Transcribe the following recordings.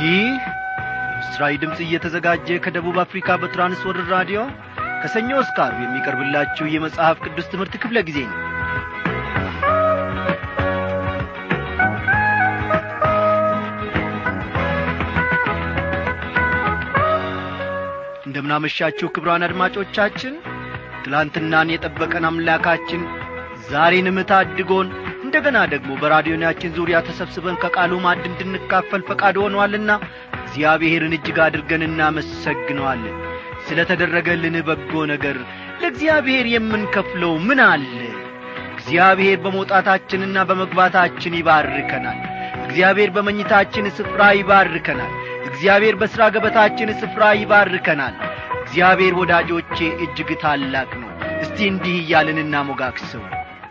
ይህ ምስራዊ ድምፅ እየተዘጋጀ ከደቡብ አፍሪካ በትራንስወርልድ ራዲዮ ከሰኞ እስከ ዓርብ የሚቀርብላችሁ የመጽሐፍ ቅዱስ ትምህርት ክፍለ ጊዜ ነው እንደምናመሻችሁ ክብሯን አድማጮቻችን ትላንትናን የጠበቀን አምላካችን ዛሬንም ታድጎን እንደገና ደግሞ በራዲዮናችን ዙሪያ ተሰብስበን ከቃሉ ማድ እንድንካፈል ፈቃድ ሆኗልና እግዚአብሔርን እጅግ አድርገን እናመሰግነዋለን ስለ ተደረገልን በጎ ነገር ለእግዚአብሔር የምንከፍለው ምን አለ እግዚአብሔር በመውጣታችንና በመግባታችን ይባርከናል እግዚአብሔር በመኝታችን ስፍራ ይባርከናል እግዚአብሔር በሥራ ገበታችን ስፍራ ይባርከናል እግዚአብሔር ወዳጆቼ እጅግ ታላቅ ነው እስቲ እንዲህ እያልን እናሞጋክሰው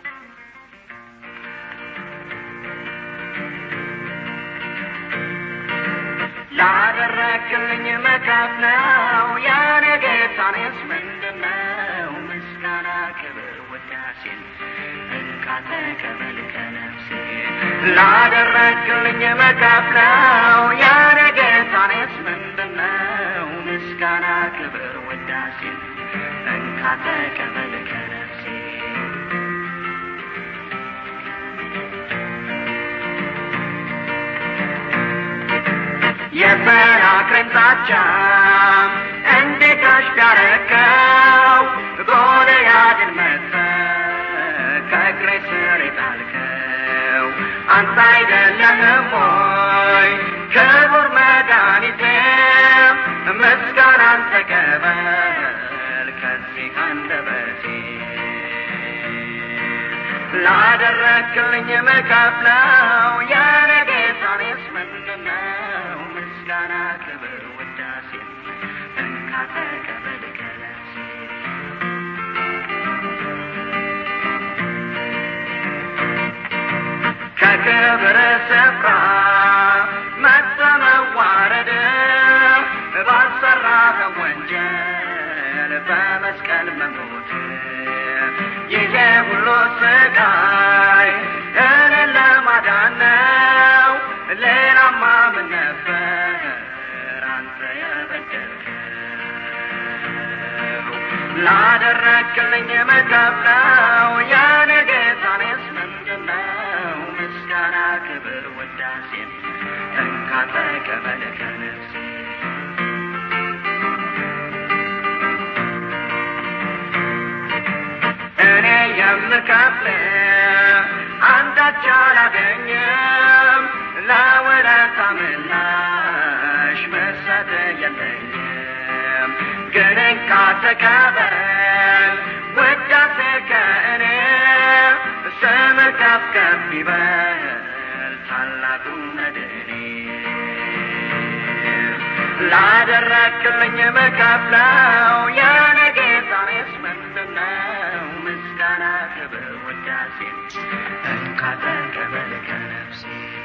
ላደረክልኝ መካፍ ነው ያኔ ጌታኔስ ምንድነው ምስጋና ክብር ውዳሴን እንካ ተቀበል ከነፍሴ ላደረክልኝ መካፍ ነው ያኔ ጌታኔስ ምንድነው ምስጋና ክብር ውዳሴን እንካ ተቀበል ከነፍሴ የሰናክሬም ዛቻ እንዴት አሽጋረከው ጎልያድን መተ ከእግሬ ስር የጣልከው አንተ አይደለህም ሆይ ክቡር መድኃኒቴ ምስጋናን ተቀበል ከዚህ አንደበቴ ላደረክልኝ መከፍለው ያለ ጌታኔስ ምንድነው ምስጋና ክብር ውዳሴ እንካ ተቀበል ከነፍሴ ከክብር ስፍራ መተመዋረድ ባልሰራህ ወንጀል በመስቀል መሞት ይሄ ሁሉ ስቃይ እኔን ለማዳን ነው ሌላማ ምን ነበር አንተ የበደልከው ላደረክልኝ መከፍለው ያኔ ጌታኔስ ምንድነው ምስጋና ክብር ውዳሴን እንካ ተቀበል ከነፍሴ እኔ የምከፍል አንዳች አላገኝም ለውለታ ምላሽ መስጠት የለኝም ግን እንካ ተቀበል ውዳሴ ከእኔ ስምህ ከፍ ከፍ ይበል ታላቁ መድኔ ላደረክልኝ መከፍለው የኔ ጌታኔስ ምንድነው ምስጋና ክብር ውዳሴ እንካ ተቀበል ከነፍሴ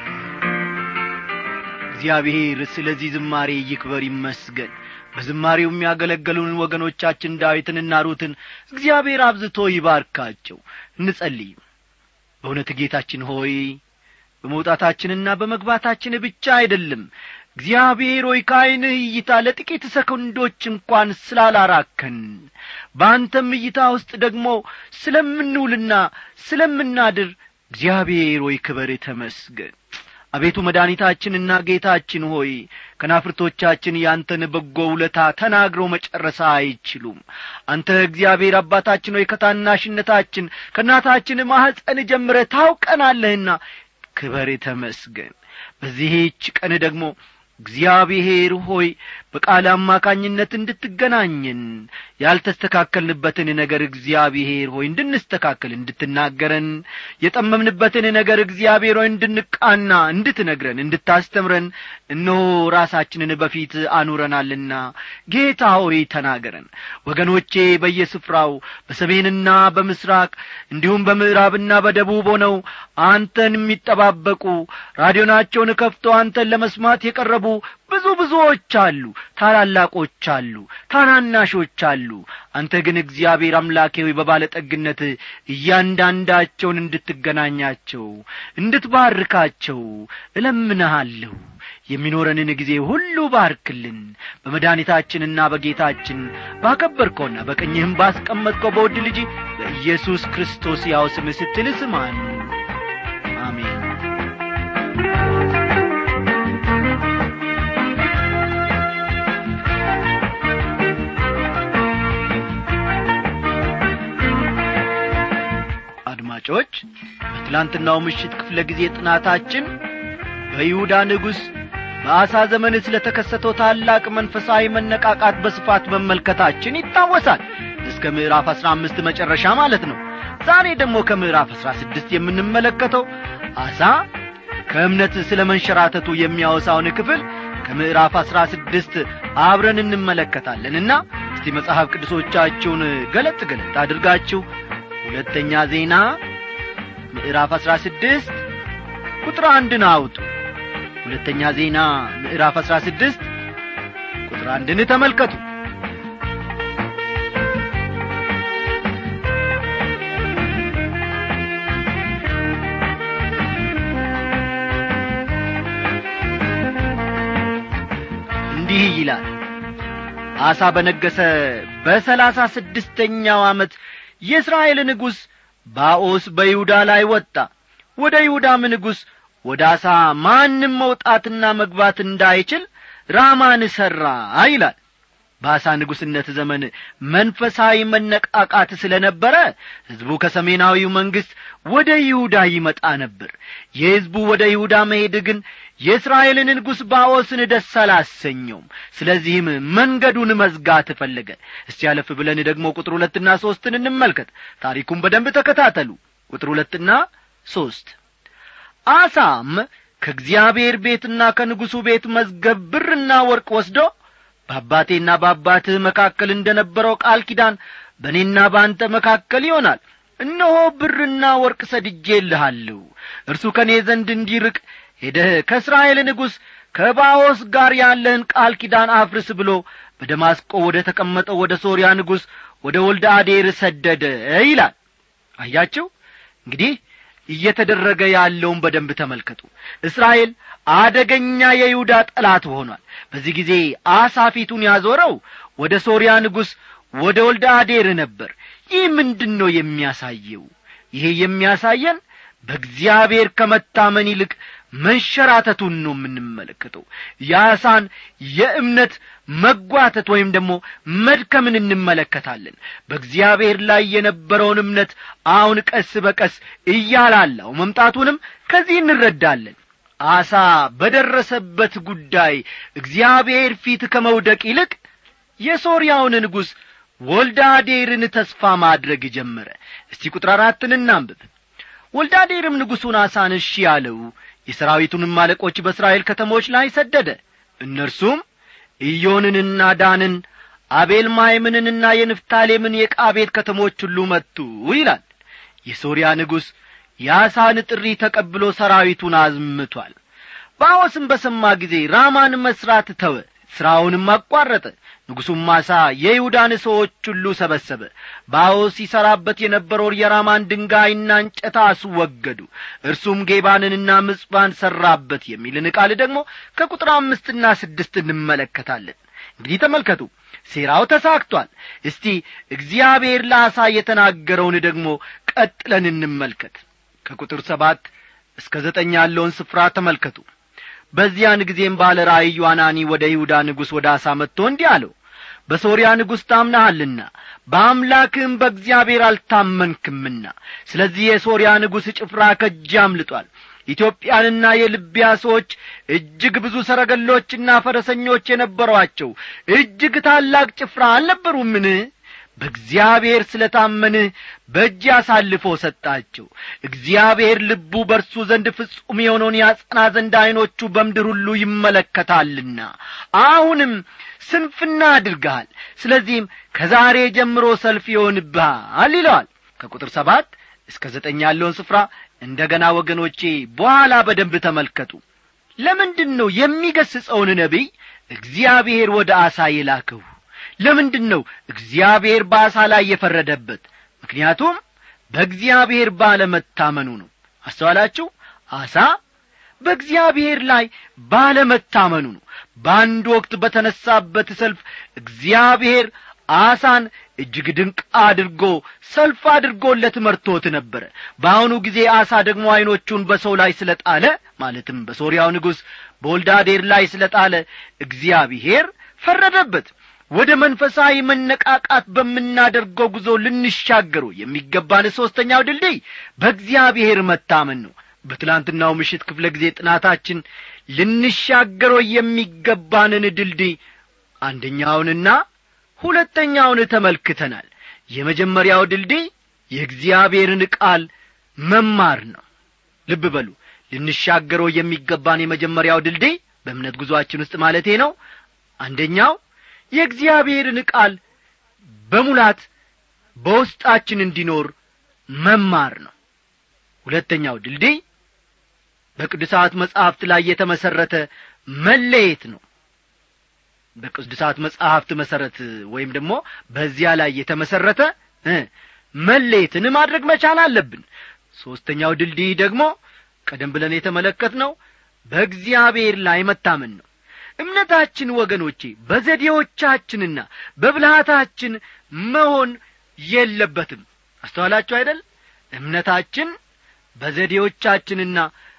እግዚአብሔር ስለዚህ ዝማሬ ይክበር ይመስገን በዝማሬው የሚያገለገሉን ወገኖቻችን ዳዊትንና ሩትን እግዚአብሔር አብዝቶ ይባርካቸው እንጸልይ በእውነት ጌታችን ሆይ በመውጣታችንና በመግባታችን ብቻ አይደለም እግዚአብሔር ሆይ ከዐይንህ እይታ ለጥቂት ሰኮንዶች እንኳን ስላላራከን በአንተም እይታ ውስጥ ደግሞ ስለምንውልና ስለምናድር እግዚአብሔር ሆይ ክበር ተመስገን አቤቱ መድኃኒታችንና ጌታችን ሆይ ከናፍርቶቻችን ያንተን በጎ ውለታ ተናግረው መጨረሳ አይችሉም አንተ እግዚአብሔር አባታችን ሆይ ከታናሽነታችን ከእናታችን ማኅፀን ጀምረ ታውቀናለህና ክበር ተመስገን በዚህች ቀን ደግሞ እግዚአብሔር ሆይ በቃል አማካኝነት እንድትገናኝን ያልተስተካከልንበትን ነገር እግዚአብሔር ሆይ እንድንስተካከል እንድትናገረን የጠመምንበትን ነገር እግዚአብሔር ሆይ እንድንቃና እንድትነግረን እንድታስተምረን እነሆ ራሳችንን በፊት አኑረናልና ጌታ ሆይ ተናገረን ወገኖቼ በየስፍራው በሰሜንና በምስራቅ እንዲሁም በምዕራብና በደቡብ ሆነው አንተን የሚጠባበቁ ራዲዮናቸውን ከፍቶ አንተን ለመስማት የቀረቡ ብዙ ብዙዎች አሉ ታላላቆች አሉ ታናናሾች አሉ አንተ ግን እግዚአብሔር አምላኬ ሆይ በባለጠግነት እያንዳንዳቸውን እንድትገናኛቸው እንድትባርካቸው እለምንሃለሁ የሚኖረንን ጊዜ ሁሉ ባርክልን በመድኃኒታችንና በጌታችን ባከበርከውና በቀኝህም ባስቀመጥከው በውድ ልጅ በኢየሱስ ክርስቶስ ያው ስም ስትል ስማን አሜን አድማጮች በትላንትናው ምሽት ክፍለ ጊዜ ጥናታችን በይሁዳ ንጉሥ በአሳ ዘመን ስለ ተከሰተው ታላቅ መንፈሳዊ መነቃቃት በስፋት መመልከታችን ይታወሳል እስከ ምዕራፍ አሥራ አምስት መጨረሻ ማለት ነው ዛሬ ደግሞ ከምዕራፍ አሥራ ስድስት የምንመለከተው አሳ ከእምነት ስለ መንሸራተቱ የሚያወሳውን ክፍል ከምዕራፍ አሥራ ስድስት አብረን እንመለከታለንና እስቲ መጽሐፍ ቅዱሶቻችሁን ገለጥ ገለጥ አድርጋችሁ ሁለተኛ ዜና ምዕራፍ አሥራ ስድስት ቁጥር አንድን አውጡ ሁለተኛ ዜና ምዕራፍ አሥራ ስድስት ቁጥር አንድን ተመልከቱ እንዲህ ይላል አሳ በነገሰ በሰላሳ ስድስተኛው ዓመት የእስራኤል ንጉሥ ባኦስ በይሁዳ ላይ ወጣ ወደ ይሁዳም ንጉሥ ወደ አሳ ማንም መውጣትና መግባት እንዳይችል ራማን ሠራ ይላል በአሳ ንጉሥነት ዘመን መንፈሳዊ መነቃቃት ስለ ነበረ ሕዝቡ ከሰሜናዊው መንግሥት ወደ ይሁዳ ይመጣ ነበር የሕዝቡ ወደ ይሁዳ መሄድ ግን የእስራኤልን ንጉሥ ባኦስን ደስ አላሰኘውም ስለዚህም መንገዱን መዝጋት ፈለገ እስቲ ያለፍ ብለን ደግሞ ቁጥር ሁለትና ሦስትን እንመልከት ታሪኩን በደንብ ተከታተሉ ቁጥር ሁለትና ሦስት አሳም ከእግዚአብሔር ቤትና ከንጉሡ ቤት መዝገብ ብርና ወርቅ ወስዶ በአባቴና በአባትህ መካከል እንደ ነበረው ቃል ኪዳን በእኔና በአንተ መካከል ይሆናል እነሆ ብርና ወርቅ ሰድጄልሃለሁ እርሱ ከእኔ ዘንድ እንዲርቅ ሄደህ ከእስራኤል ንጉሥ ከባኦስ ጋር ያለህን ቃል ኪዳን አፍርስ ብሎ በደማስቆ ወደ ተቀመጠው ወደ ሶርያ ንጉሥ ወደ ወልደ አዴር ሰደደ ይላል አያችሁ እንግዲህ እየተደረገ ያለውን በደንብ ተመልከቱ እስራኤል አደገኛ የይሁዳ ጠላት ሆኗል በዚህ ጊዜ አሳ ፊቱን ያዞረው ወደ ሶርያ ንጉሥ ወደ ወልደ አዴር ነበር ይህ ምንድን ነው የሚያሳየው ይሄ የሚያሳየን በእግዚአብሔር ከመታመን ይልቅ መንሸራተቱን ነው የምንመለከተው የአሳን የእምነት መጓተት ወይም ደግሞ መድከምን እንመለከታለን በእግዚአብሔር ላይ የነበረውን እምነት አሁን ቀስ በቀስ እያላላው መምጣቱንም ከዚህ እንረዳለን አሳ በደረሰበት ጉዳይ እግዚአብሔር ፊት ከመውደቅ ይልቅ የሶርያውን ንጉሥ ወልዳዴርን ተስፋ ማድረግ ጀመረ እስቲ ቁጥር አራትን እናንብብ ወልዳዴርም ንጉሡን አሳን እሺ ያለው የሰራዊቱንም አለቆች በእስራኤል ከተሞች ላይ ሰደደ እነርሱም ኢዮንንና ዳንን አቤል ማይምንንና የንፍታሌምን የቃ ቤት ከተሞች ሁሉ መቱ ይላል የሶርያ ንጉሥ የአሳን ጥሪ ተቀብሎ ሰራዊቱን አዝምቷል ባኦስም በሰማ ጊዜ ራማን መሥራት ተወ ሥራውንም አቋረጠ ንጉሡም ማሳ የይሁዳን ሰዎች ሁሉ ሰበሰበ ባኦስ ይሠራበት የነበረውን የራማን ድንጋይና እንጨት አስወገዱ እርሱም ጌባንንና ምጽባን ሠራበት የሚልን ቃል ደግሞ ከቁጥር አምስትና ስድስት እንመለከታለን እንግዲህ ተመልከቱ ሴራው ተሳክቷል እስቲ እግዚአብሔር ለአሳ የተናገረውን ደግሞ ቀጥለን እንመልከት ከቁጥር ሰባት እስከ ዘጠኝ ያለውን ስፍራ ተመልከቱ በዚያን ጊዜም ባለ ራእይ ዮናኒ ወደ ይሁዳ ንጉሥ ወደ አሳ መጥቶ እንዲህ አለው በሶርያ ንጉሥ ታምናሃልና በአምላክህም በእግዚአብሔር አልታመንክምና ስለዚህ የሶርያ ንጉሥ ጭፍራ ከእጅ አምልጧል ኢትዮጵያንና የልቢያ ሰዎች እጅግ ብዙ ሰረገሎችና ፈረሰኞች የነበሯቸው እጅግ ታላቅ ጭፍራ አልነበሩምን በእግዚአብሔር ስለ ታመንህ በእጅ አሳልፎ ሰጣቸው እግዚአብሔር ልቡ በርሱ ዘንድ ፍጹም የሆነውን ያጸና ዘንድ ዐይኖቹ በምድር ሁሉ ይመለከታልና አሁንም ስንፍና አድርገሃል ስለዚህም ከዛሬ ጀምሮ ሰልፍ ይሆንብሃል ይለዋል ከቁጥር ሰባት እስከ ዘጠኝ ያለውን ስፍራ እንደ ገና ወገኖቼ በኋላ በደንብ ተመልከቱ ለምንድን ነው የሚገስጸውን ነቢይ እግዚአብሔር ወደ አሳ የላከው ለምንድን ነው እግዚአብሔር በአሳ ላይ የፈረደበት ምክንያቱም በእግዚአብሔር ባለመታመኑ ነው አስተዋላችሁ አሳ በእግዚአብሔር ላይ ባለመታመኑ ነው በአንድ ወቅት በተነሳበት ሰልፍ እግዚአብሔር አሳን እጅግ ድንቅ አድርጎ ሰልፍ አድርጎለት መርቶት ነበረ በአሁኑ ጊዜ አሳ ደግሞ ዐይኖቹን በሰው ላይ ስለ ጣለ ማለትም በሶርያው ንጉሥ በወልዳዴር ላይ ስለ ጣለ እግዚአብሔር ፈረደበት ወደ መንፈሳዊ መነቃቃት በምናደርገው ጉዞ ልንሻገሩ የሚገባን ሦስተኛው ድልድይ በእግዚአብሔር መታመን ነው በትላንትናው ምሽት ክፍለ ጊዜ ጥናታችን ልንሻገረው የሚገባንን ድልድይ አንደኛውንና ሁለተኛውን ተመልክተናል የመጀመሪያው ድልድይ የእግዚአብሔርን ቃል መማር ነው ልብ በሉ ልንሻገረው የሚገባን የመጀመሪያው ድልድይ በእምነት ጉዞአችን ውስጥ ማለቴ ነው አንደኛው የእግዚአብሔርን ቃል በሙላት በውስጣችን እንዲኖር መማር ነው ሁለተኛው ድልድይ በቅዱሳት መጻሕፍት ላይ የተመሠረተ መለየት ነው በቅዱሳት መጻሕፍት መሠረት ወይም ደግሞ በዚያ ላይ የተመሠረተ መለየትን ማድረግ መቻል አለብን ሦስተኛው ድልድይ ደግሞ ቀደም ብለን የተመለከትነው በእግዚአብሔር ላይ መታመን ነው እምነታችን ወገኖቼ በዘዴዎቻችንና በብልሃታችን መሆን የለበትም አስተዋላችሁ አይደል እምነታችን በዘዴዎቻችንና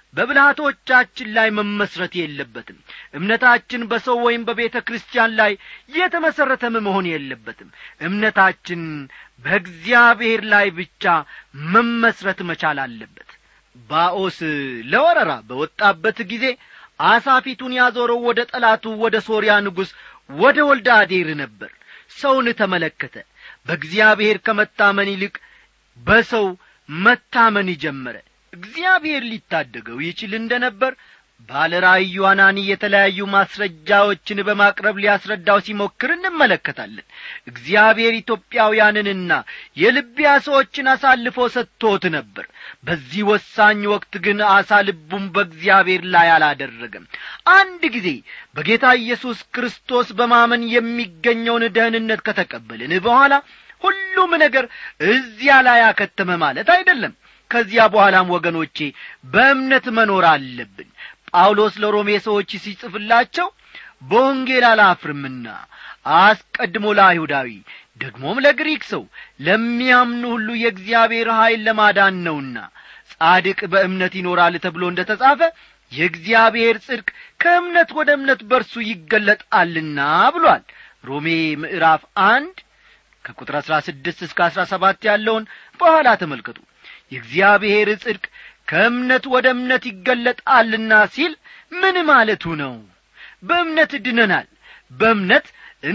በብልሃቶቻችን ላይ መመስረት የለበትም እምነታችን በሰው ወይም በቤተ ክርስቲያን ላይ የተመሠረተም መሆን የለበትም እምነታችን በእግዚአብሔር ላይ ብቻ መመስረት መቻል አለበት ባኦስ ለወረራ በወጣበት ጊዜ አሳ ፊቱን ያዞረው ወደ ጠላቱ ወደ ሶርያ ንጉሥ ወደ ወልደ አዴር ነበር ሰውን ተመለከተ በእግዚአብሔር ከመታመን ይልቅ በሰው መታመን ጀመረ እግዚአብሔር ሊታደገው ይችል እንደ ነበር ባለ ራእዩ አናኒ የተለያዩ ማስረጃዎችን በማቅረብ ሊያስረዳው ሲሞክር እንመለከታለን እግዚአብሔር ኢትዮጵያውያንንና የልቢያ ሰዎችን አሳልፎ ሰጥቶት ነበር በዚህ ወሳኝ ወቅት ግን አሳ ልቡም በእግዚአብሔር ላይ አላደረገም አንድ ጊዜ በጌታ ኢየሱስ ክርስቶስ በማመን የሚገኘውን ደህንነት ከተቀበልን በኋላ ሁሉም ነገር እዚያ ላይ አከተመ ማለት አይደለም ከዚያ በኋላም ወገኖቼ በእምነት መኖር አለብን ጳውሎስ ለሮሜ ሰዎች ሲጽፍላቸው በወንጌል አላፍርምና አስቀድሞ ለአይሁዳዊ ደግሞም ለግሪክ ሰው ለሚያምኑ ሁሉ የእግዚአብሔር ኀይል ለማዳን ነውና ጻድቅ በእምነት ይኖራል ተብሎ እንደ ተጻፈ የእግዚአብሔር ጽድቅ ከእምነት ወደ እምነት በርሱ ይገለጣልና ብሏል ሮሜ ምዕራፍ አንድ ከቁጥር አሥራ ስድስት እስከ አሥራ ሰባት ያለውን በኋላ ተመልከቱ የእግዚአብሔር ጽድቅ ከእምነት ወደ እምነት ይገለጣልና ሲል ምን ማለቱ ነው በእምነት ድነናል በእምነት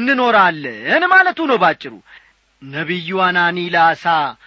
እንኖራለን ማለቱ ነው ባጭሩ ነቢዩ አናኒ ላሳ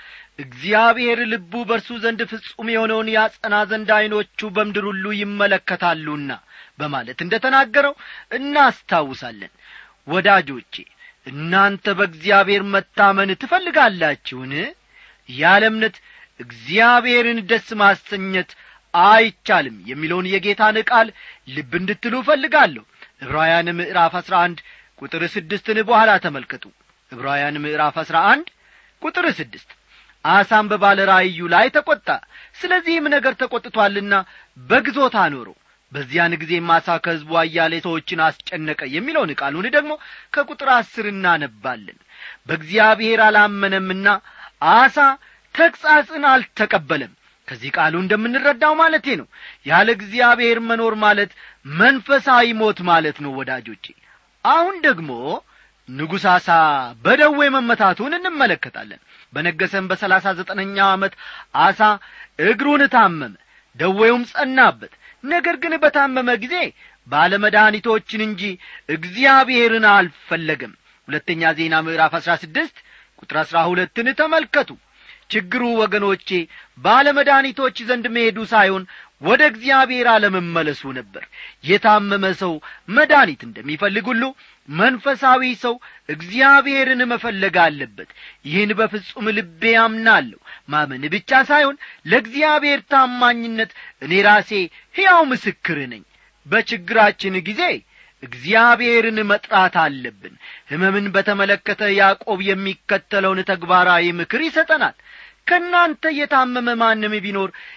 እግዚአብሔር ልቡ በእርሱ ዘንድ ፍጹም የሆነውን ያጸና ዘንድ ዐይኖቹ በምድር ሁሉ ይመለከታሉና በማለት እንደ ተናገረው እናስታውሳለን ወዳጆቼ እናንተ በእግዚአብሔር መታመን ትፈልጋላችሁን ያለ እምነት እግዚአብሔርን ደስ ማሰኘት አይቻልም የሚለውን የጌታን ቃል ልብ እንድትሉ እፈልጋለሁ ዕብራውያን ምዕራፍ አሥራ አንድ ቁጥር ስድስትን በኋላ ተመልከቱ ዕብራውያን ምዕራፍ አሥራ አንድ ቁጥር ስድስት አሳም በባለ ራእዩ ላይ ተቈጣ ስለዚህም ነገር ተቈጥቶአልና በግዞት አኖረው በዚያን ጊዜም አሳ ከሕዝቡ አያሌ ሰዎችን አስጨነቀ የሚለውን ቃሉን ደግሞ ከቁጥር አስር እናነባለን በእግዚአብሔር አላመነምና አሳ ተግሣጽን አልተቀበለም ከዚህ ቃሉ እንደምንረዳው ማለቴ ነው ያለ እግዚአብሔር መኖር ማለት መንፈሳዊ ሞት ማለት ነው ወዳጆቼ አሁን ደግሞ ንጉሥ አሳ በደዌ መመታቱን እንመለከታለን በነገሰም በሰላሳ ዘጠነኛው ዓመት አሳ እግሩን ታመመ ደዌውም ጸናበት ነገር ግን በታመመ ጊዜ ባለመድኃኒቶችን እንጂ እግዚአብሔርን አልፈለገም ሁለተኛ ዜና ምዕራፍ አሥራ ስድስት ቁጥር አሥራ ሁለትን ተመልከቱ ችግሩ ወገኖቼ ባለመድኃኒቶች ዘንድ መሄዱ ሳይሆን ወደ እግዚአብሔር አለመመለሱ ነበር የታመመ ሰው መድኃኒት እንደሚፈልግ ሁሉ መንፈሳዊ ሰው እግዚአብሔርን መፈለግ አለበት ይህን በፍጹም ልቤ አምናለሁ ማመን ብቻ ሳይሆን ለእግዚአብሔር ታማኝነት እኔ ራሴ ሕያው ምስክር ነኝ በችግራችን ጊዜ እግዚአብሔርን መጥራት አለብን ሕመምን በተመለከተ ያዕቆብ የሚከተለውን ተግባራዊ ምክር ይሰጠናል ከእናንተ የታመመ ማንም ቢኖር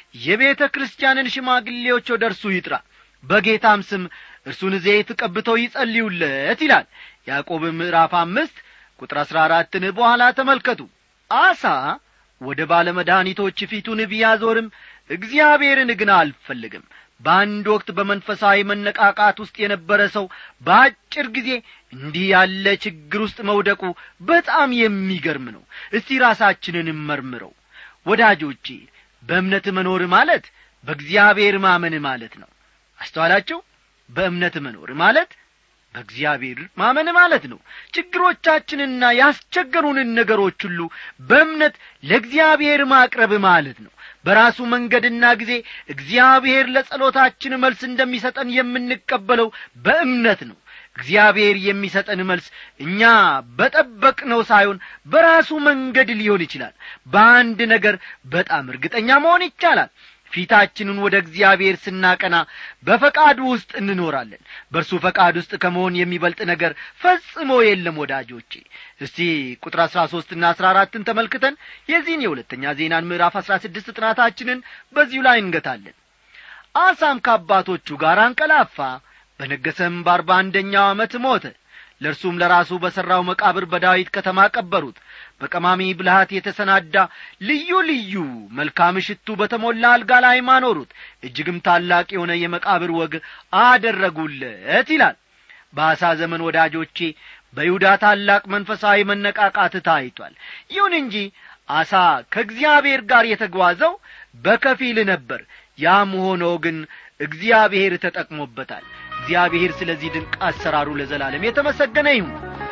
የቤተ ክርስቲያንን ሽማግሌዎች ወደ እርሱ ይጥራ በጌታም ስም እርሱን ዘይት ቀብተው ይጸልዩለት ይላል ያዕቆብ ምዕራፍ አምስት ቁጥር አሥራ አራትን በኋላ ተመልከቱ አሳ ወደ ባለመድኃኒቶች ፊቱን ቢያዞርም እግዚአብሔርን ግን አልፈልግም በአንድ ወቅት በመንፈሳዊ መነቃቃት ውስጥ የነበረ ሰው በአጭር ጊዜ እንዲህ ያለ ችግር ውስጥ መውደቁ በጣም የሚገርም ነው እስቲ ራሳችንን መርምረው ወዳጆቼ በእምነት መኖር ማለት በእግዚአብሔር ማመን ማለት ነው አስተዋላችሁ በእምነት መኖር ማለት በእግዚአብሔር ማመን ማለት ነው ችግሮቻችንና ያስቸገሩንን ነገሮች ሁሉ በእምነት ለእግዚአብሔር ማቅረብ ማለት ነው በራሱ መንገድና ጊዜ እግዚአብሔር ለጸሎታችን መልስ እንደሚሰጠን የምንቀበለው በእምነት ነው እግዚአብሔር የሚሰጠን መልስ እኛ በጠበቅነው ሳይሆን በራሱ መንገድ ሊሆን ይችላል በአንድ ነገር በጣም እርግጠኛ መሆን ይቻላል ፊታችንን ወደ እግዚአብሔር ስናቀና በፈቃዱ ውስጥ እንኖራለን በእርሱ ፈቃድ ውስጥ ከመሆን የሚበልጥ ነገር ፈጽሞ የለም ወዳጆቼ እስቲ ቁጥር አሥራ ሦስትና አሥራ አራትን ተመልክተን የዚህን የሁለተኛ ዜናን ምዕራፍ አሥራ ስድስት ጥናታችንን በዚሁ ላይ እንገታለን አሳም ከአባቶቹ ጋር አንቀላፋ በነገሰም በአርባ አንደኛው ዓመት ሞተ ለእርሱም ለራሱ በሠራው መቃብር በዳዊት ከተማ ቀበሩት በቀማሚ ብልሃት የተሰናዳ ልዩ ልዩ መልካም ሽቱ በተሞላ አልጋ ላይ ማኖሩት እጅግም ታላቅ የሆነ የመቃብር ወግ አደረጉለት ይላል በአሳ ዘመን ወዳጆቼ በይሁዳ ታላቅ መንፈሳዊ መነቃቃት ታይቷል ይሁን እንጂ አሳ ከእግዚአብሔር ጋር የተጓዘው በከፊል ነበር ያም ሆኖ ግን እግዚአብሔር ተጠቅሞበታል እግዚአብሔር ስለዚህ ድንቅ አሰራሩ ለዘላለም የተመሰገነ ይሁን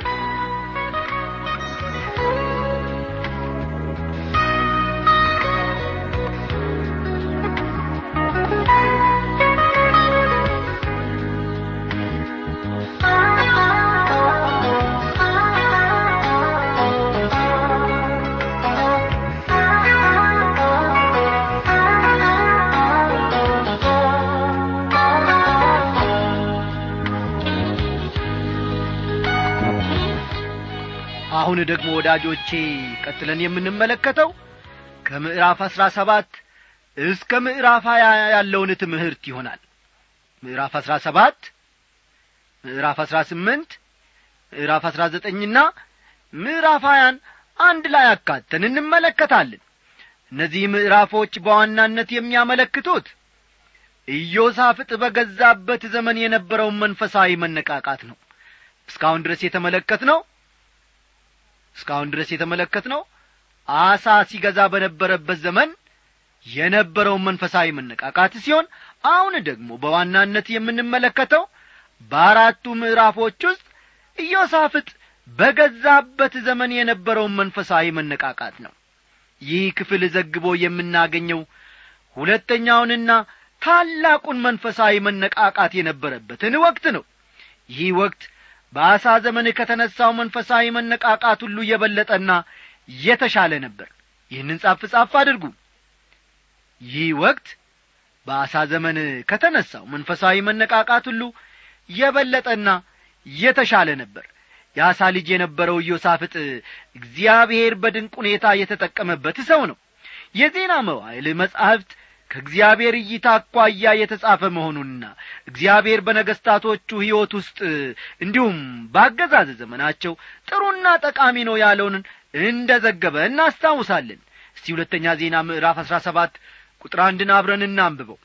አሁን ደግሞ ወዳጆቼ ቀጥለን የምንመለከተው ከምዕራፍ አሥራ ሰባት እስከ ምዕራፍ ሀያ ያለውን ትምህርት ይሆናል ምዕራፍ አሥራ ሰባት ምዕራፍ አሥራ ስምንት ምዕራፍ አሥራ ዘጠኝና ምዕራፍ ሀያን አንድ ላይ አካተን እንመለከታለን እነዚህ ምዕራፎች በዋናነት የሚያመለክቱት ኢዮሳፍጥ በገዛበት ዘመን የነበረውን መንፈሳዊ መነቃቃት ነው እስካሁን ድረስ የተመለከት ነው እስካሁን ድረስ የተመለከት ነው አሳ ሲገዛ በነበረበት ዘመን የነበረውን መንፈሳዊ መነቃቃት ሲሆን አሁን ደግሞ በዋናነት የምንመለከተው በአራቱ ምዕራፎች ውስጥ ኢዮሳፍጥ በገዛበት ዘመን የነበረውን መንፈሳዊ መነቃቃት ነው ይህ ክፍል ዘግቦ የምናገኘው ሁለተኛውንና ታላቁን መንፈሳዊ መነቃቃት የነበረበትን ወቅት ነው ይህ ወቅት በአሳ ዘመን ከተነሳው መንፈሳዊ መነቃቃት ሁሉ የበለጠና የተሻለ ነበር ይህንን ጻፍ ጻፍ አድርጉ ይህ ወቅት በአሳ ዘመን ከተነሳው መንፈሳዊ መነቃቃት ሁሉ የበለጠና የተሻለ ነበር የአሳ ልጅ የነበረው ኢዮሳፍጥ እግዚአብሔር በድንቅ ሁኔታ የተጠቀመበት ሰው ነው የዜና መዋይል መጻሕፍት ከእግዚአብሔር እይታ አኳያ የተጻፈ መሆኑንና እግዚአብሔር በነገሥታቶቹ ሕይወት ውስጥ እንዲሁም በአገዛዝ ዘመናቸው ጥሩና ጠቃሚ ነው ያለውን እንደ ዘገበ እናስታውሳለን እስቲ ሁለተኛ ዜና ምዕራፍ አሥራ ሰባት ቁጥር አንድን አብረን እናንብበው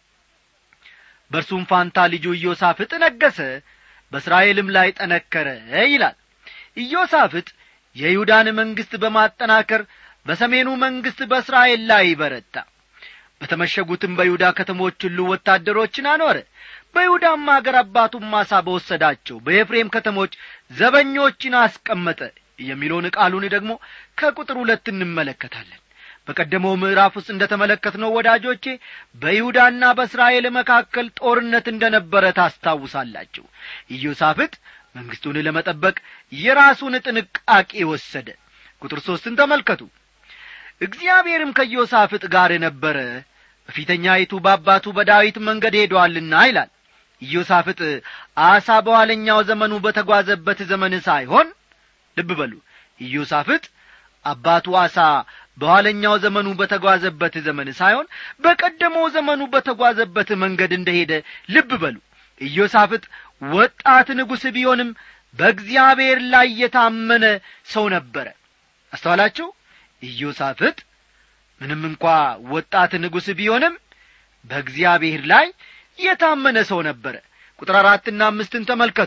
በእርሱም ፋንታ ልጁ ኢዮሳፍጥ ነገሰ በእስራኤልም ላይ ጠነከረ ይላል ኢዮሳፍጥ የይሁዳን መንግሥት በማጠናከር በሰሜኑ መንግሥት በእስራኤል ላይ በረታ በተመሸጉትም በይሁዳ ከተሞች ሁሉ ወታደሮችን አኖረ በይሁዳም አገር አባቱም ማሳ በወሰዳቸው በኤፍሬም ከተሞች ዘበኞችን አስቀመጠ የሚለውን ቃሉን ደግሞ ከቁጥር ሁለት እንመለከታለን በቀደመው ምዕራፍ ውስጥ እንደ ተመለከትነው ወዳጆቼ በይሁዳና በእስራኤል መካከል ጦርነት እንደ ነበረ ታስታውሳላችሁ ኢዮሳፍጥ መንግሥቱን ለመጠበቅ የራሱን ጥንቃቄ ወሰደ ቁጥር ሦስትን ተመልከቱ እግዚአብሔርም ከኢዮሳፍጥ ጋር ነበረ በፊተኛይቱ በአባቱ በዳዊት መንገድ ሄዶአልና ይላል ኢዮሳፍጥ አሳ በኋለኛው ዘመኑ በተጓዘበት ዘመን ሳይሆን ልብ በሉ ኢዮሳፍጥ አባቱ አሳ በኋለኛው ዘመኑ በተጓዘበት ዘመን ሳይሆን በቀደመው ዘመኑ በተጓዘበት መንገድ እንደሄደ ልብ በሉ ኢዮሳፍጥ ወጣት ንጉሥ ቢሆንም በእግዚአብሔር ላይ የታመነ ሰው ነበረ አስተዋላችሁ ኢዮሳፍጥ ምንም እንኳ ወጣት ንጉሥ ቢሆንም በእግዚአብሔር ላይ የታመነ ሰው ነበረ ቁጥር አራትና አምስትን ተመልከቱ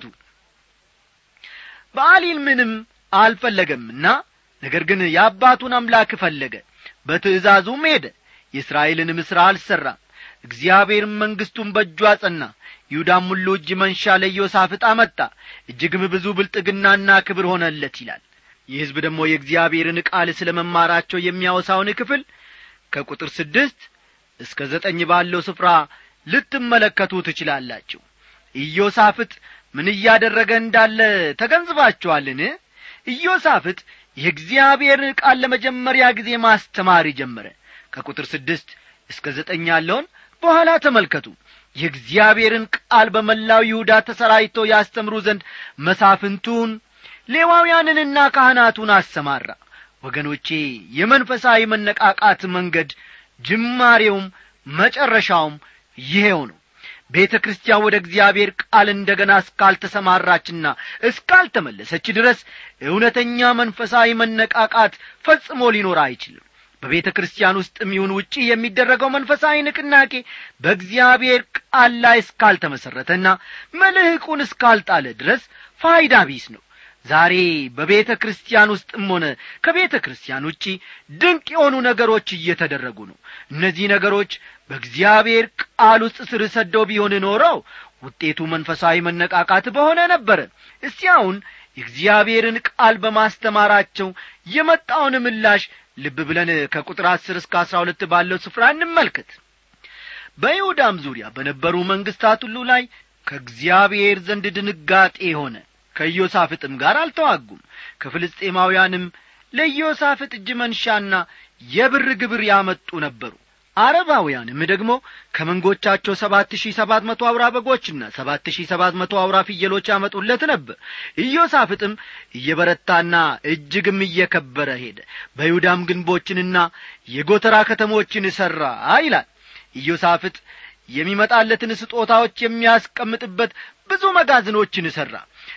በአሊል ምንም አልፈለገምና ነገር ግን የአባቱን አምላክ ፈለገ በትእዛዙም ሄደ የእስራኤልንም ሥራ አልሠራም እግዚአብሔርም መንግሥቱን በእጁ አጸና ይሁዳም ሁሉ እጅ መንሻ ለኢዮሳፍጥ አመጣ እጅግም ብዙ ብልጥግናና ክብር ሆነለት ይላል ይህ ሕዝብ ደግሞ የእግዚአብሔርን ቃል ስለ መማራቸው የሚያወሳውን ክፍል ከቁጥር ስድስት እስከ ዘጠኝ ባለው ስፍራ ልትመለከቱ ትችላላችሁ ኢዮሳፍጥ ምን እያደረገ እንዳለ ተገንዝባችኋልን ኢዮሳፍጥ የእግዚአብሔርን ቃል ለመጀመሪያ ጊዜ ማስተማር ጀመረ ከቁጥር ስድስት እስከ ዘጠኝ ያለውን በኋላ ተመልከቱ የእግዚአብሔርን ቃል በመላው ይሁዳ ተሰራይተው ያስተምሩ ዘንድ መሳፍንቱን ሌዋውያንንና ካህናቱን አሰማራ ወገኖቼ የመንፈሳዊ መነቃቃት መንገድ ጅማሬውም መጨረሻውም ይሄው ነው ቤተ ክርስቲያን ወደ እግዚአብሔር ቃል እንደ ገና እስካልተሰማራችና እስካልተመለሰች ድረስ እውነተኛ መንፈሳዊ መነቃቃት ፈጽሞ ሊኖር አይችልም በቤተ ክርስቲያን ውስጥም ይሁን ውጪ የሚደረገው መንፈሳዊ ንቅናቄ በእግዚአብሔር ቃል ላይ እስካልተመሠረተና መልህቁን እስካልጣለ ድረስ ፋይዳ ቢስ ነው ዛሬ በቤተ ክርስቲያን ውስጥም ሆነ ከቤተ ክርስቲያን ውጪ ድንቅ የሆኑ ነገሮች እየተደረጉ ነው እነዚህ ነገሮች በእግዚአብሔር ቃል ውስጥ ስር ሰደው ቢሆን ኖረው ውጤቱ መንፈሳዊ መነቃቃት በሆነ ነበረ እስቲ አሁን የእግዚአብሔርን ቃል በማስተማራቸው የመጣውን ምላሽ ልብ ብለን ከቁጥር አስር እስከ አስራ ሁለት ባለው ስፍራ እንመልከት በይሁዳም ዙሪያ በነበሩ መንግሥታት ሁሉ ላይ ከእግዚአብሔር ዘንድ ድንጋጤ ሆነ ከኢዮሳፍጥም ጋር አልተዋጉም ከፍልስጤማውያንም ለኢዮሳፍጥ እጅ መንሻና የብር ግብር ያመጡ ነበሩ አረባውያንም ደግሞ ከመንጎቻቸው ሰባት ሺህ ሰባት መቶ አውራ በጎችና ሰባት ሺህ ሰባት መቶ አውራ ፍየሎች ያመጡለት ነበር ኢዮሳፍጥም እየበረታና እጅግም እየከበረ ሄደ በይሁዳም ግንቦችንና የጎተራ ከተሞችን ሠራ ይላል ኢዮሳፍጥ የሚመጣለትን ስጦታዎች የሚያስቀምጥበት ብዙ መጋዘኖችን ሠራ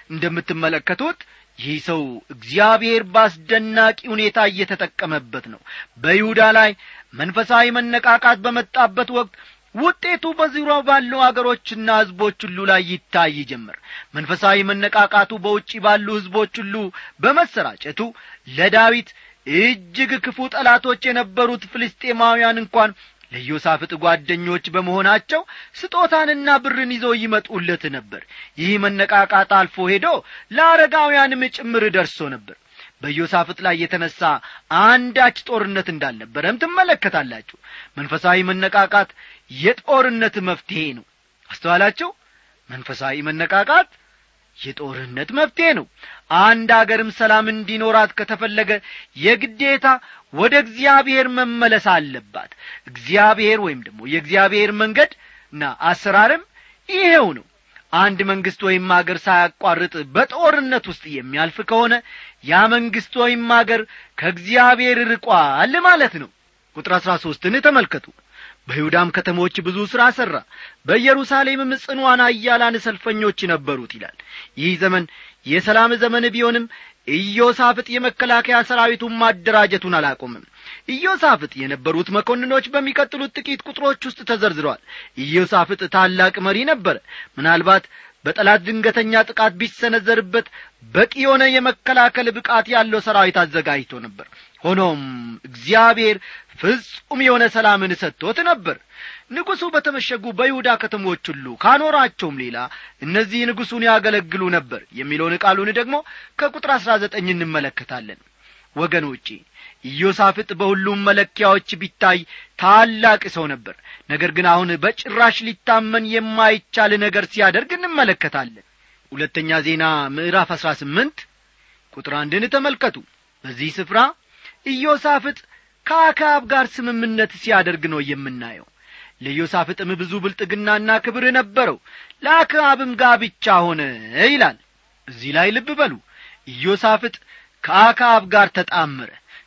እንደምትመለከቱት ይህ ሰው እግዚአብሔር በአስደናቂ ሁኔታ እየተጠቀመበት ነው በይሁዳ ላይ መንፈሳዊ መነቃቃት በመጣበት ወቅት ውጤቱ በዙሪያው ባሉ አገሮችና ሕዝቦች ሁሉ ላይ ይታይ ጀመር መንፈሳዊ መነቃቃቱ በውጪ ባሉ ሕዝቦች ሁሉ በመሰራጨቱ ለዳዊት እጅግ ክፉ ጠላቶች የነበሩት ፍልስጤማውያን እንኳን ለኢዮሳፍጥ ጓደኞች በመሆናቸው ስጦታንና ብርን ይዘው ይመጡለት ነበር ይህ መነቃቃት አልፎ ሄዶ ለአረጋውያንም ጭምር ደርሶ ነበር በኢዮሳፍጥ ላይ የተነሣ አንዳች ጦርነት እንዳልነበረም ትመለከታላችሁ መንፈሳዊ መነቃቃት የጦርነት መፍትሔ ነው አስተዋላችሁ መንፈሳዊ መነቃቃት የጦርነት መፍትሔ ነው አንድ አገርም ሰላም እንዲኖራት ከተፈለገ የግዴታ ወደ እግዚአብሔር መመለስ አለባት እግዚአብሔር ወይም ደግሞ የእግዚአብሔር መንገድ እና አሰራርም ይሄው ነው አንድ መንግሥት ወይም አገር ሳያቋርጥ በጦርነት ውስጥ የሚያልፍ ከሆነ ያ መንግሥት ወይም አገር ከእግዚአብሔር ርቋል ማለት ነው ቁጥር አሥራ ሦስትን ተመልከቱ በይሁዳም ከተሞች ብዙ ሥራ ሠራ በኢየሩሳሌምም ጽኗን አያላን ሰልፈኞች ነበሩት ይላል ይህ ዘመን የሰላም ዘመን ቢሆንም ኢዮሳፍጥ የመከላከያ ሰራዊቱን ማደራጀቱን አላቆምም ኢዮሳፍጥ የነበሩት መኮንኖች በሚቀጥሉት ጥቂት ቁጥሮች ውስጥ ተዘርዝረዋል ኢዮሳፍጥ ታላቅ መሪ ነበረ ምናልባት በጠላት ድንገተኛ ጥቃት ቢሰነዘርበት በቂ የሆነ የመከላከል ብቃት ያለው ሰራዊት አዘጋጅቶ ነበር ሆኖም እግዚአብሔር ፍጹም የሆነ ሰላምን ሰጥቶት ነበር ንጉሡ በተመሸጉ በይሁዳ ከተሞች ሁሉ ካኖራቸውም ሌላ እነዚህ ንጉሡን ያገለግሉ ነበር የሚለውን ቃሉን ደግሞ ከቁጥር አሥራ ዘጠኝ እንመለከታለን ወገኖቼ ኢዮሳፍጥ በሁሉም መለኪያዎች ቢታይ ታላቅ ሰው ነበር ነገር ግን አሁን በጭራሽ ሊታመን የማይቻል ነገር ሲያደርግ እንመለከታለን ሁለተኛ ዜና ምዕራፍ አሥራ ስምንት ቁጥር አንድን ተመልከቱ በዚህ ስፍራ ኢዮሳፍጥ ከአክዓብ ጋር ስምምነት ሲያደርግ ነው የምናየው ለኢዮሳፍጥም ብዙ ብልጥግናና ክብር ነበረው ለአክዓብም ጋብቻ ሆነ ይላል እዚህ ላይ ልብ በሉ ኢዮሳፍጥ ከአክዓብ ጋር ተጣመረ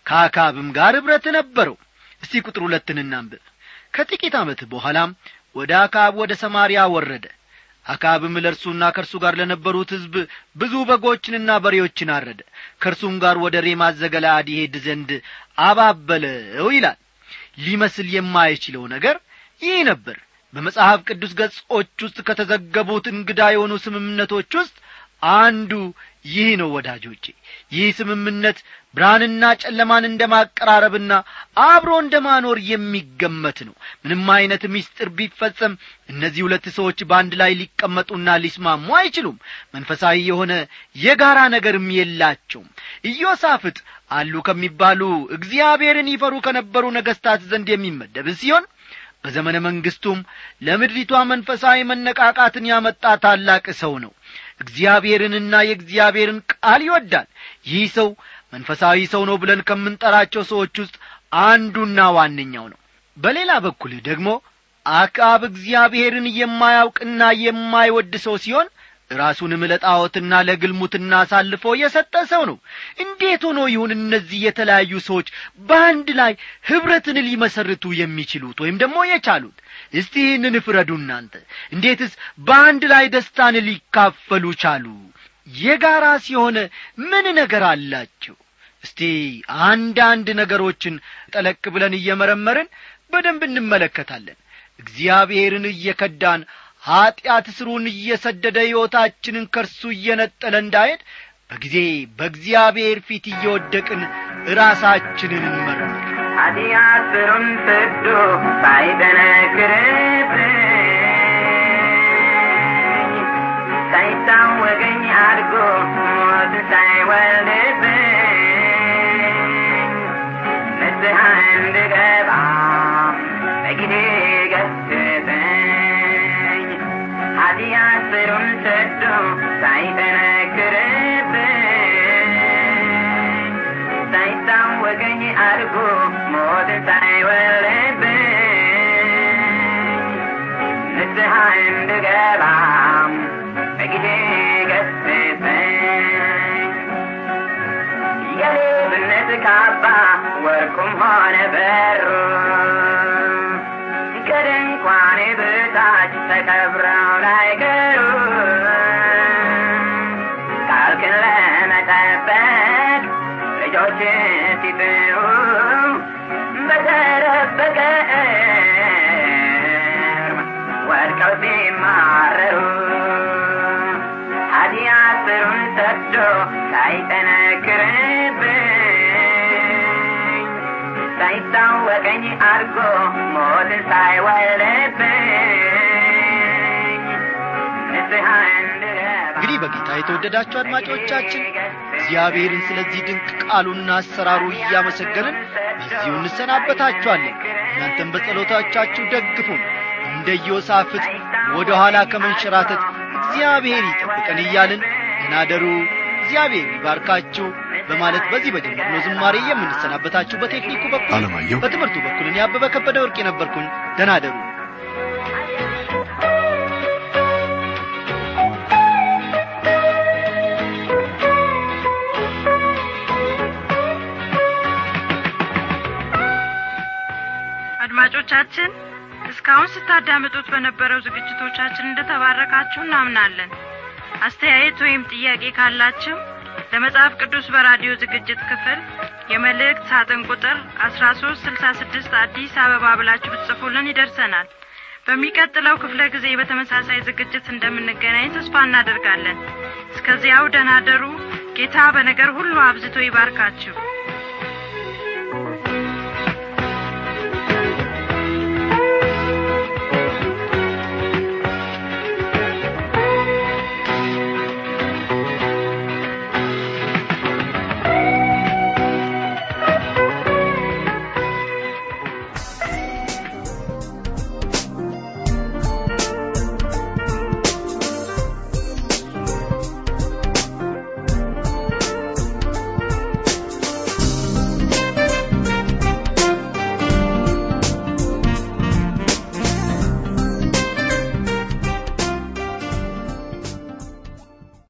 ከአካብም ጋር ኅብረት ነበረው እስቲ ቁጥር ሁለትን እናንብብ ከጥቂት ዓመት በኋላም ወደ አካብ ወደ ሰማርያ ወረደ አካብም ለእርሱና ከእርሱ ጋር ለነበሩት ሕዝብ ብዙ በጎችንና በሬዎችን አረደ ከእርሱም ጋር ወደ ሬማት ዘገለአድ ይሄድ ዘንድ አባበለው ይላል ሊመስል የማይችለው ነገር ይህ ነበር በመጽሐፍ ቅዱስ ገጾች ውስጥ ከተዘገቡት እንግዳ የሆኑ ስምምነቶች ውስጥ አንዱ ይህ ነው ወዳጆቼ ይህ ስምምነት ብርሃንና ጨለማን እንደ ማቀራረብና አብሮ እንደ ማኖር የሚገመት ነው ምንም አይነት ምስጢር ቢፈጸም እነዚህ ሁለት ሰዎች በአንድ ላይ ሊቀመጡና ሊስማሙ አይችሉም መንፈሳዊ የሆነ የጋራ ነገርም የላቸውም ኢዮሳፍጥ አሉ ከሚባሉ እግዚአብሔርን ይፈሩ ከነበሩ ነገሥታት ዘንድ የሚመደብ ሲሆን በዘመነ መንግሥቱም ለምድሪቷ መንፈሳዊ መነቃቃትን ያመጣ ታላቅ ሰው ነው እግዚአብሔርንና የእግዚአብሔርን ቃል ይወዳል ይህ ሰው መንፈሳዊ ሰው ነው ብለን ከምንጠራቸው ሰዎች ውስጥ አንዱና ዋነኛው ነው በሌላ በኩል ደግሞ አክዓብ እግዚአብሔርን የማያውቅና የማይወድ ሰው ሲሆን ራሱንም ለጣዖትና ለግልሙትና አሳልፎ የሰጠ ሰው ነው እንዴት ሆኖ ይሁን እነዚህ የተለያዩ ሰዎች በአንድ ላይ ኅብረትን ሊመሰርቱ የሚችሉት ወይም ደግሞ የቻሉት እስቲ ይህንን ፍረዱ እናንተ እንዴትስ በአንድ ላይ ደስታን ሊካፈሉ ቻሉ የጋራ ሲሆነ ምን ነገር አላቸው እስቲ አንዳንድ ነገሮችን ጠለቅ ብለን እየመረመርን በደንብ እንመለከታለን እግዚአብሔርን እየከዳን ኀጢአት ስሩን እየሰደደ ሕይወታችንን ከርሱ እየነጠለ እንዳሄድ በጊዜ በእግዚአብሔር ፊት እየወደቅን ራሳችንን እንመርምር ኃጢአት ስሩን ሰዶ ሳይጠነክርብኝ ሳይታወቀኝ አድጎ ሞት ሳይወልድብኝ ንስሐ እንድገባ በጊዜ ገስጸኝ ኃጢአት ስሩን ሰዶ ሳይጠነክርብኝ ሳይታወቀኝ አድጎ ሞት ሳይወልድብኝ ንስሐ እንድገባ በጊዜ ገስጸኝ የሌብነት ካባ ወርቁም ሆነ በሩ ከድንኳኔ በታች ተቀብረው ላይቀሩ ቃልክን ለመጠበቅ ልጆች ሲጥሩ በተረበቀ እርም ወድቀው ሲማረሩ ኃጢአት ስሩን ሰዶ ሳይጠነክርብኝ ሳይታወቀኝ አድርጎ ሞትን ሳይወልድብኝ ንስሐ እንድገባ እንግዲህ በጌታ የተወደዳችሁ አድማጮቻችን እግዚአብሔርን ስለዚህ ድንቅ ቃሉና አሰራሩ እያመሰገንን በዚሁ እንሰናበታችኋለን እናንተም በጸሎታቻችሁ ደግፉን እንደ ዮሳፍጥ ወደ ኋላ ከመንሸራተት እግዚአብሔር ይጠብቀን እያልን እናደሩ እግዚአብሔር ይባርካችሁ በማለት በዚህ በጀመርነው ዝማሬ የምንሰናበታችሁ በቴክኒኩ በኩል አለማየሁ በትምህርቱ በኩል እኔ አበበ ከበደ ወርቅ የነበርኩኝ ደናደሩ አድማጮቻችን እስካሁን ስታዳምጡት በነበረው ዝግጅቶቻችን እንደተባረካችሁ እናምናለን አስተያየት ወይም ጥያቄ ካላችሁ ለመጽሐፍ ቅዱስ በራዲዮ ዝግጅት ክፍል የመልእክት ሳጥን ቁጥር አስራ ሶስት ስልሳ ስድስት አዲስ አበባ ብላችሁ ብትጽፉልን ይደርሰናል በሚቀጥለው ክፍለ ጊዜ በተመሳሳይ ዝግጅት እንደምንገናኝ ተስፋ እናደርጋለን እስከዚያው ደናደሩ ጌታ በነገር ሁሉ አብዝቶ ይባርካችሁ